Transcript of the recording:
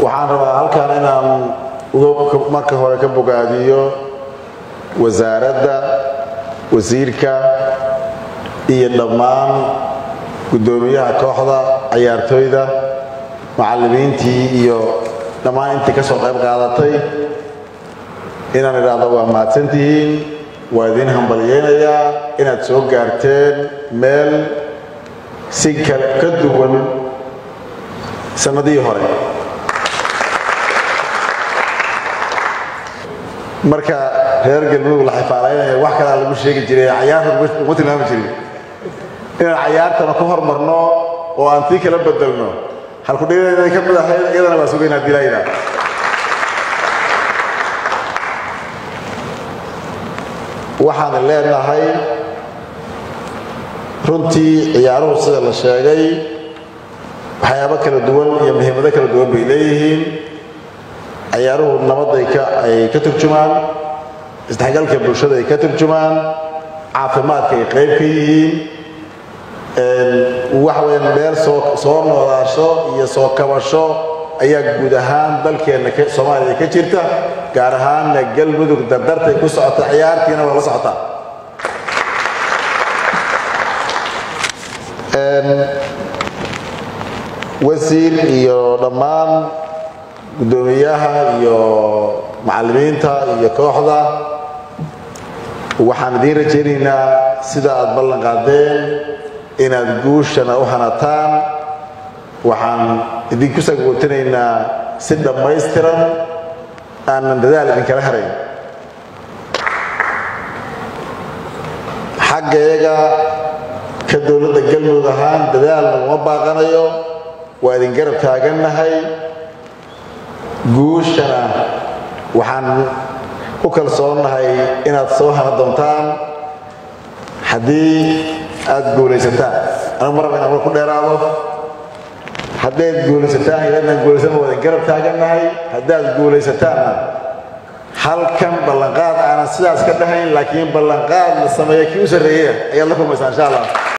waxaan rabaa halkan inaan marka hore ka bogaadiyo wasaaradda wasiirka iyo dhammaan guddoomiyaha kooxda ciyaartooyda macallimiintii iyo dhammaan intii ka soo qayb qaadatay inaan idhaahdo waa mahadsantihiin waa idiin hambalyaynayaa inaad soo gaarteen meel si kale ka duwan sannadihii hore marka reer galmudug la xifaalaynaya wax kalaa lagu sheegi jiray cayaarta uma tilmaami jirin inaan cayaartana ku hormarno oo aan tii kala bedelno halkudhigeeda ka mid ahayd iyadana waa sugaynaa dilayna waxaan leenahay runtii ciyaaruhu sida la sheegay waxyaabo kala duwan iyo muhiimado kala duwan bay leeyihiin ciyaaruhu nabadday ay ka turjumaan isdhexgalka bulshada ay ka turjumaan caafimaadka ay qayb ka yihiin waxa weya meel soo noolaasho iyo soo kabasho ayaa guud ahaan dalkeenna soomaaliya ka jirta gaar ahaanna galmudug dardartay ku socota ciyaartiina waa la socotaa wasiir iyo dhammaan guddoomiyaha iyo macallimiinta iyo kooxda waxaan idiin rajaynaynaa sida aad ballan qaadeen inaad guushana u hanataan waxaan idinku sagootinaynaa si dhammaystiran aanan dadaal idinkala harayn xaggayaga ka dowladda galmudug ahaan dadaal naguma baaqanayo waa idin garab taagannahay guushana waxaan ku kalsoonnahay inaad soo hana doontaan haddii aad guulaysataan anigu maraba inaan war ku dheeraado haddayd guulaysataan iyo inaan guulaysan waa idin garab taagannahay haddaad guulaysataanna halkan ballanqaad aanan sidaas ka dhahayn laakiin ballanqaad la sameeya kii u sarreeya ayaad la kulmaysaan insha allah